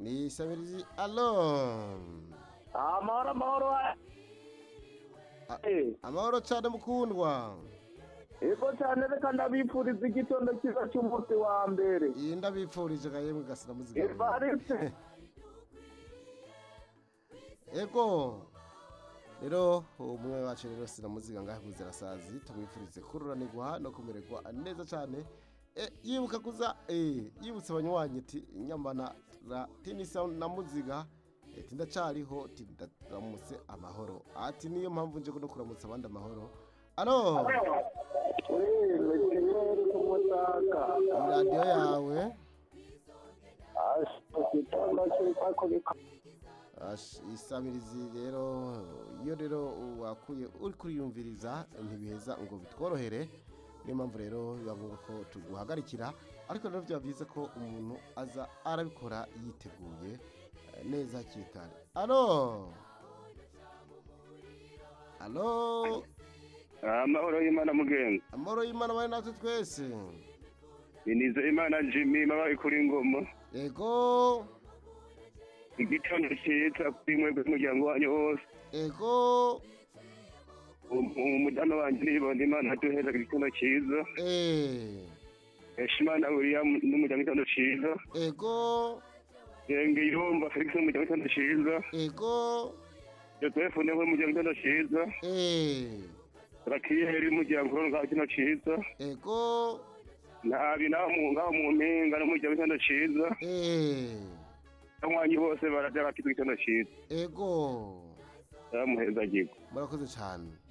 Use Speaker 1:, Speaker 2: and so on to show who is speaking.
Speaker 1: Et ça veut dire alors.
Speaker 2: amahoro amahoro
Speaker 1: Ah.
Speaker 2: Eh,
Speaker 1: Amahoro cyane mukundwa.
Speaker 2: yego cyane reka ndabipfuriza igitondo cyiza cy'umunsi wa mbere
Speaker 1: Iyi ndabipfurije ga yemwe gasira muzigama.
Speaker 2: ivaritse
Speaker 1: Ego. Rero umwe wacu rero sina muziga ngahe kuzira sazi tumwifurize kurura ni guha no kumererwa neza cyane. E, yibuka kuza e, yibutse abanywanyi ati nyambana ra tinisa na muziga e, tindacariho tindaramutse amahoro ati niyo mpamvu nje no kuramutsa abandi amahoro alo
Speaker 2: Eh, mekeneri ku mutaka
Speaker 1: radiyo yawe
Speaker 2: Asi, igitondo cyiza kubika
Speaker 1: Ash- isabirizi rero iyo rero wakuye uri kuriyumviriza ntibiheza ngo bitworohere niyo mpamvu rero biba ngombwa ko tuguhagarikira ariko rero byaba byiza ko umuntu aza arabikora yiteguye eh, neza hakiri kare alo alo
Speaker 3: amahoro y'imana mugenzi
Speaker 1: amahoro y'imana bari natwe twese
Speaker 3: inize imana jimmy mabaye kuri ngoma
Speaker 1: ego
Speaker 3: igitondo cyiza kuri mwe umuryango wanyu wose
Speaker 1: ego
Speaker 3: umudamu wanjye nibonye imana aduheza igitondo cyiza
Speaker 1: eh,
Speaker 3: heshimana william n'umuryango w'igitondo cyiza
Speaker 1: ego
Speaker 3: yenge yumva felix n'umuryango w'igitondo cyiza
Speaker 1: ego
Speaker 3: joseph niwe umuryango w'igitondo cyiza
Speaker 1: eh.
Speaker 3: rakiyeri n'umuryango w'igitondo kino cyiza
Speaker 1: ego
Speaker 3: nabi nawe mu- ngaho mu mpinga n'umuryango w'igitondo cyiza
Speaker 1: eh
Speaker 3: abanywanyi bose barajya bakitwa igitondo cyiza
Speaker 1: ego
Speaker 3: baramuheza agigo
Speaker 1: murakoze cyane